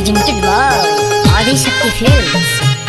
presented by Adi Shakti Films.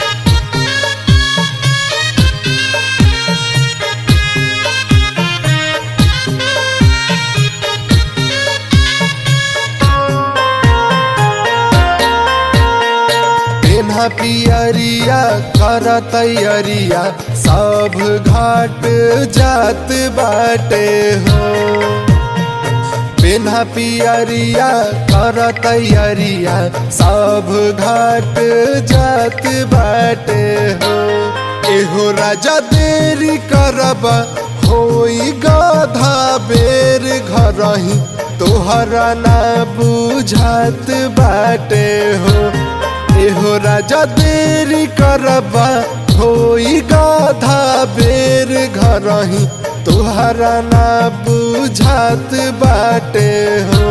पेन्हा पियरिया कर तैयरिया सब घाट जात बाटे हो पेन्हा पियरिया कर तैयरिया सब घाट जात बाटे हो एहो राजा देरी करब होई गधा बेर घरही तोहरा ना बुझात बाटे हो एहो राजा देरी करबा होई गाधा बेर घरही तोहरा ना बुझात बाटे हो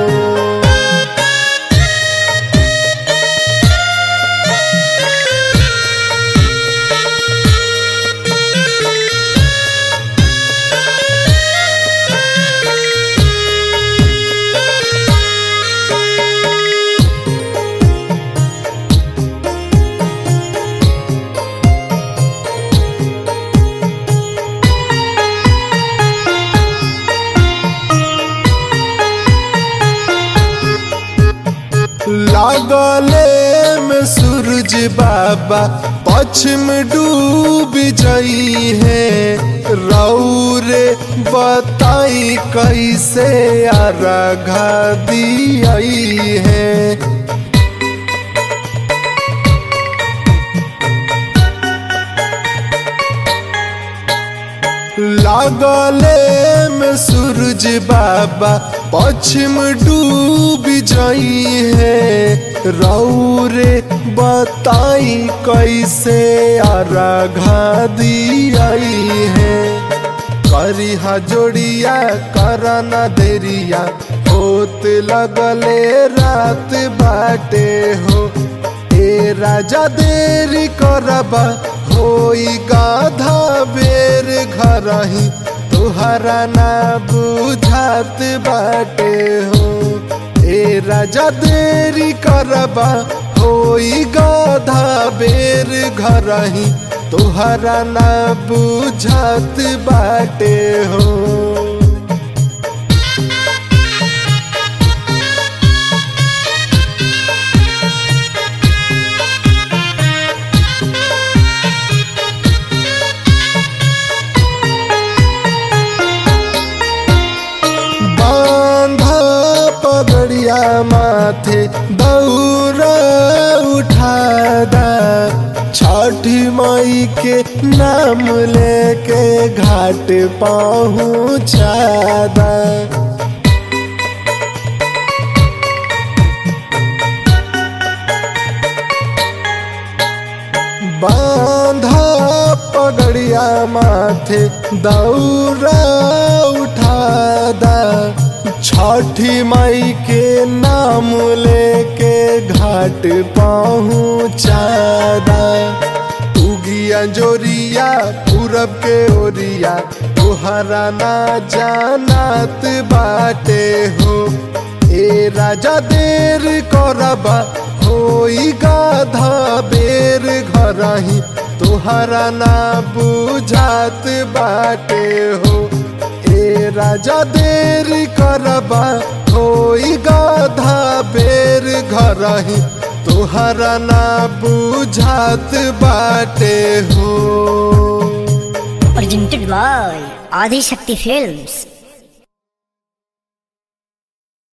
लागले में सूरज बाबा पश्चिम डूब जाई है रौरे बताई कैसे अर्घा दियाई है लागले में सूरज बाबा पश्चिम डूब जाई है रौरे बताई कैसे अर्घा दियाई है करिहा जोड़िया करना देरिया होत लगले रात बाटे हो ए राजा देरी करबा होई गाधा बेर घरही तोहरा ना बुझात बाटे हो ए राजा देरी करबा होई गाधा बेर घरही तोहरा ना बुझात बाटे हो बांधा पगड़िया माथे दौरा उठादा छठी माई के नाम लेके घाट पहुँचादा बांधा पगड़िया माथे दौरा उठादा छठी माई के नाम लेके घाट पहुँचादा उगिया जोरिया पूरब के ओरिया तोहरा ना जानत बाटे हो ए राजा देर करबा होई गाधा बेर घरही तोहरा ना बुझात बाटे हो ए राजा देर करबा होई गाधा बेर घरही तोहरा ना बुझात बाटे हो Presented by Adi Shakti Films.